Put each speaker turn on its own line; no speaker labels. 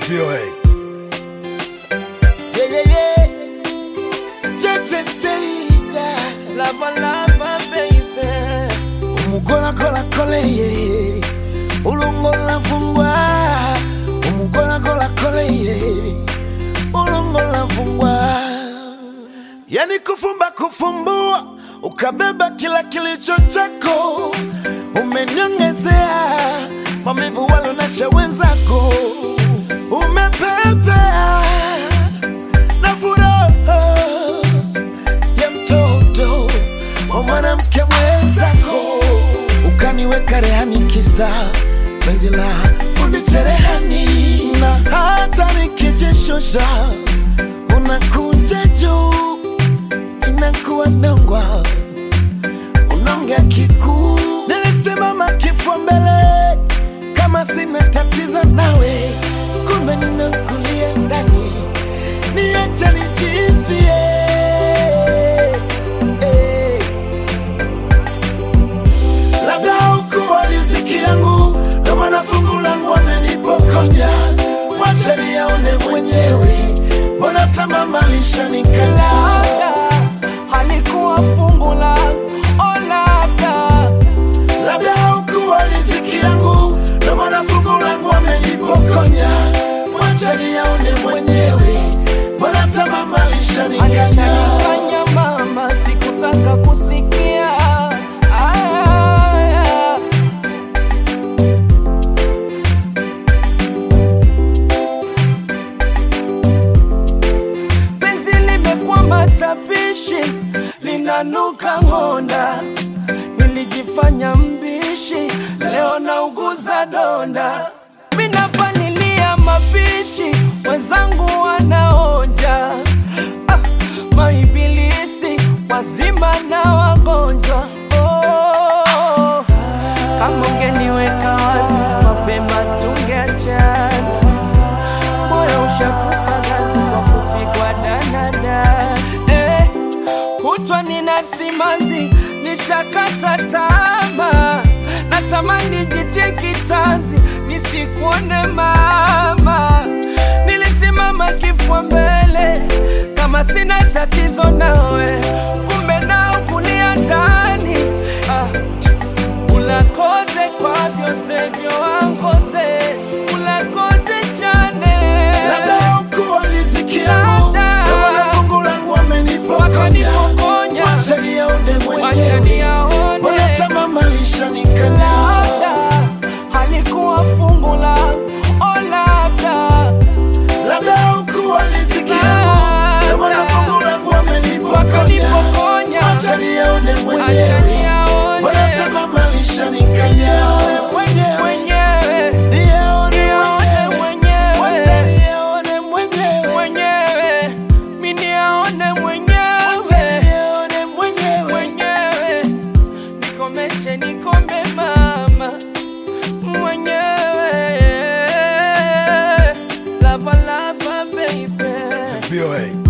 VOA.
Yeah, yeah, yeah. Che, che, che, yeah.
Lava, lava, baby.
Umugola gola kole ye. Ulongola fungwa. Umugola gola kole ye. Ulongola fungwa. Yani kufumba kufumbua, ukabeba kila kilicho chako, umeniongezea maumivu walionesha wenzako, umepepea na furaha ya mtoto wa mwanamke mwenzako, ukaniweka rehani kisa penzi la fundi cherehani, na hata nikijishusha unakuja juu, inakuwa nongwa unaongea kikuu. Nilisimama kifua mbele kama sina tatizo nawe, kumbe ninakulia ndani, niache nijifie eh. labda hukuwa riziki yangu, ndo maana fungu langu wamenipokonya. Wacha niyaone mwenyewe, mbona tamaa alishanikala.
Labda halikuwa fungu langu, oh labda
Labda hukuwa riziki yangu, ndo maana fungu langu wamenipokonya. Wacha niyaone mwenyewe, mbona tamaa alishanikala.
alishanikanya mama, sikutaka kusikia Aya. penzi limekuwa matapishi, linanuka ng'onda. Nilijifanya mbishi, leo nauguza donda. Minapanilia mapishi, wenzangu wanaonja. Ah, maibilisi wazima na wagonjwa. Oh, kama ungeniweka wazi mapema tungeachana moyo ushakufa gazi kwa kupigwa danada eh, kutwa nina simanzi nishakata tama natamani jitie kitanzi nisikuone mama nilisimama kifua mbele kama sina tatizo nawe kumbe nao kulia ndani ah ulakoze kwa vyose vyo wangoze ulakoze chane
Labda hukuwa riziki yangu,
Labda.
ndo maana fungu langu wamenipokonya.
wakanipokonya
Wacha niyaone
wacha
mwenyewe,
niyaone
mbona tamaa alishanikala.
labda halikuwa fungu langu oh labda
labda hukuwa riziki yangu, ndo maana fungu langu wamenipokonya.
wakanipokonya
Wacha niyaone
wacha
mwenyewe,
niyaone
mbona tamaa alishanikala. Mwenyewe,
mwenyewe
niyaone
niyaone
mwenyewe, wacha
mwenyewe
niyaone mwenyewe,
mwenyewe mi niyaone
wacha
mwenyewe
niyaone mwenyewe.
mwenyewe nikomeshe nikome mama mwenyewe lava lava baby
VOA.